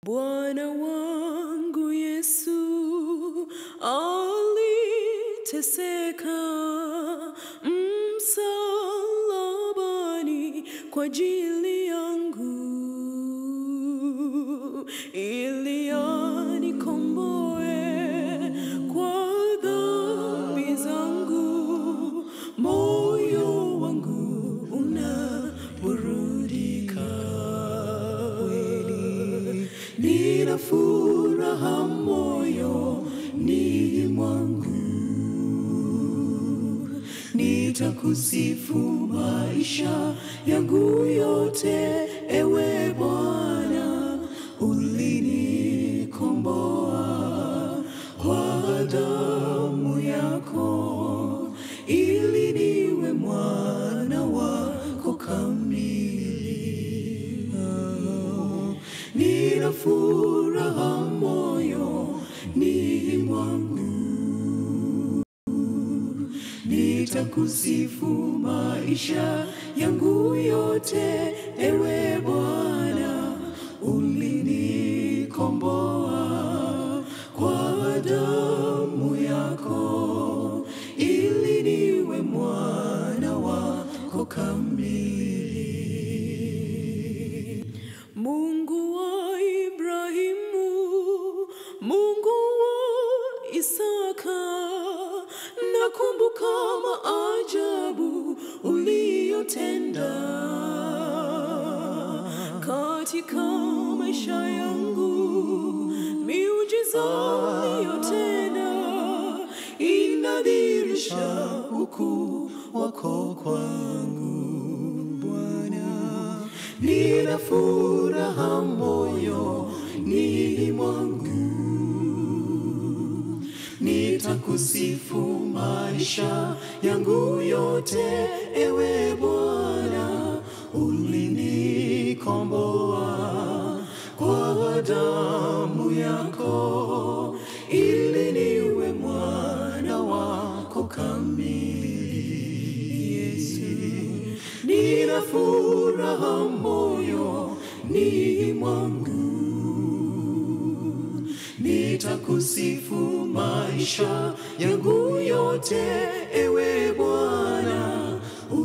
Bwana wangu Yesu aliteseka msalabani kwa ajili yangu ili anikomboe kwa dhambi zangu. Moyo wangu unaburudika kweli, nina furaha moyoni mwangu nitakusifu maisha yangu yote, ewe Bwana, ulinikomboa kwa damu yako, ili niwe mwana wako kamili. Nina furaha moyoni mwangu nitakusifu maisha yangu yote, ewe Bwana, ulinikomboa kwa damu yako, ili niwe mwana wako kamili. Mungu wa Ibrahimu, Mungu wa Isaka, nakumbuka maajabu uliyotenda katika maisha yangu, miujiza uliyotenda inadhihirisha ukuu wako kwangu Bwana, nina furaha moyoni mwangu nitakusifu maisha yangu yote, ewe Bwana, ulinikomboa kwa damu yako, ili niwe mwana wako kamili. Yesu, nina furaha moyoni mwangu nitakusifu maisha yangu yote, ewe Bwana,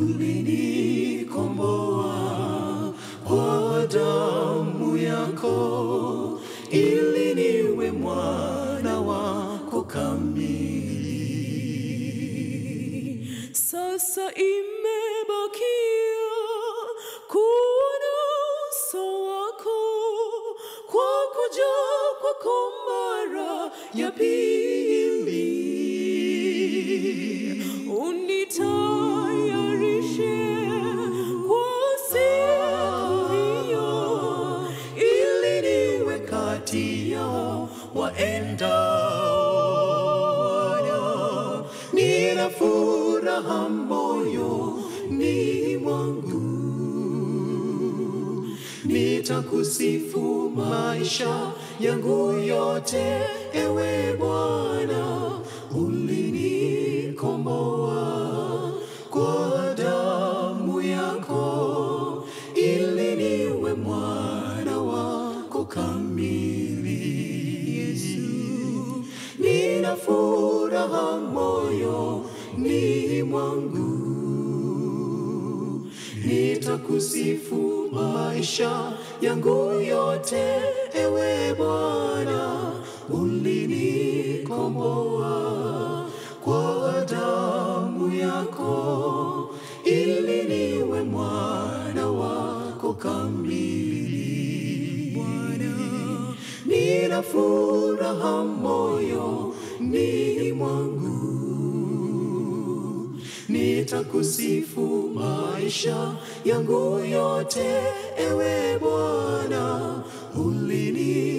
ulinikomboa kwa damu yako, ili niwe mwana wako kamili. Sasa imebakia kuona uso wako kwa kuja kwako mara ya pili, unitayarishe kwa siku hiyo, ili niwe kati yao waendao. Nina furaha moyoni mwangu nitakusifu maisha yangu yote, ewe Bwana, ulinikomboa kwa damu yako, ili niwe mwana wako kamili. Yesu, nina furaha moyoni mwangu nitakusifu maisha yangu yote, ewe Bwana, ulinikomboa kwa damu yako, ili niwe mwana wako kamili. Bwana, nina furaha moyoni mwangu nitakusifu maisha yangu yote, ewe Bwana, ulini